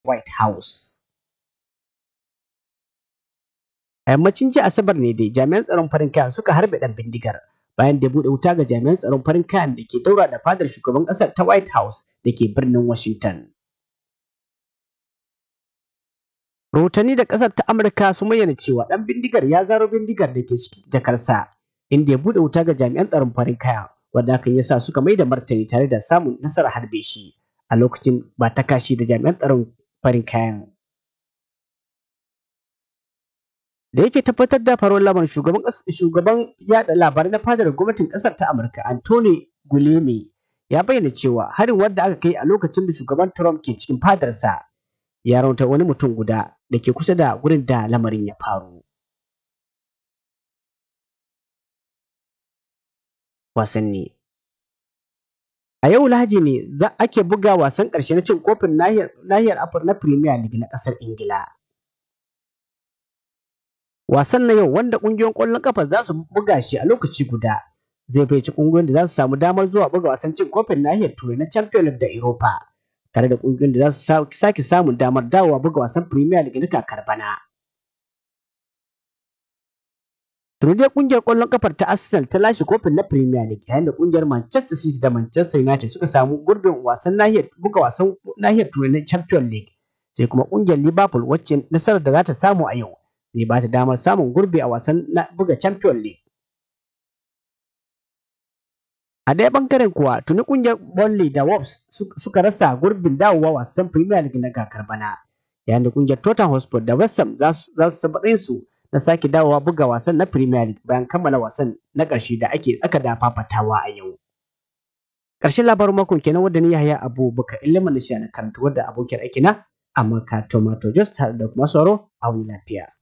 White House. A yammacin jiya Asabar ne dai jami'an tsaron farin kayan suka harbe ɗan bindigar bayan da ya buɗe wuta ga jami'an tsaron farin kayan da ke daura da fadar shugaban ƙasar ta White House da ke birnin Washington. Rahotanni da ƙasar ta Amurka sun bayyana cewa ɗan bindigar ya zaro bindigar da ke cikin jakarsa inda ya buɗe wuta ga jami'an tsaron farin kaya wanda hakan ya sa suka mai da martani tare da samun nasarar harbe shi a lokacin ba ta kashi da jami'an tsaron farin kayan. Da yake tabbatar da faruwar lamarin shugaban shugaban yada labarai na fadar gwamnatin ƙasar ta Amurka Anthony Guleme ya bayyana cewa harin wanda aka kai a lokacin da shugaban Trump ke cikin fadarsa ya raunta wani mutum guda da ke kusa da gurin da lamarin ya faru. Wasanni A yau Lahadi ne za ake buga wasan ƙarshe na cin kofin nahiyar Afirka na Premier League na ƙasar Ingila. Wasan na yau wanda ƙungiyoyin ƙwallon ƙafa za su buga shi a lokaci guda zai faici ƙungiyoyin da za su samu damar zuwa buga wasan cin kofin nahiyar Turai na Champions League da Europa. tare da ƙungiyoyin da za su sake samun damar dawowa buga wasan Premier League na kakar bana. Tuni dai ƙungiyar ƙwallon ƙafar ta Arsenal ta lashe kofin na Premier League yayin da ƙungiyar Manchester City da Manchester United suka samu gurbin wasan nahiyar buga wasan nahiyar Turai na Champions League. Sai kuma ƙungiyar Liverpool wacce nasarar da za ta samu a yau zai ba ta damar samun gurbi a wasan na buga Champions League. A ɗaya ɓangaren kuwa tuni ƙungiyar Burnley da Wolves suka rasa gurbin dawowa wasan Premier League na kakar bana. Yayin da ƙungiyar Tottenham Hotspur da West Ham za su sabaɗin su na sake dawowa buga wasan na Premier League bayan kammala wasan na ƙarshe da ake aka da fafatawa a yau. Ƙarshen labarin makon kenan wadda ni Yahaya Abu Bakar Iliman Nisha na karanta wadda abokiyar aikina amma ka Tomato Just da kuma sauro a wani lafiya.